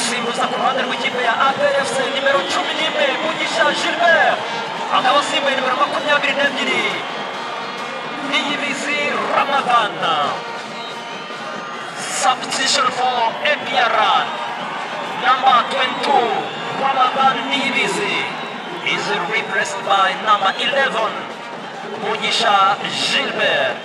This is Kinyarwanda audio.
Simbuza ku ruhande rw'ikipe ya APRFC nimero cumi n'imwe Mugisha Gilbert akaba asimbuye nimero makumyabiri n'ebyiri Niyibizi Ramadan substitution for APRN number 22 Ramadan Niyibizi is replaced by number 11 Mugisha Gilbert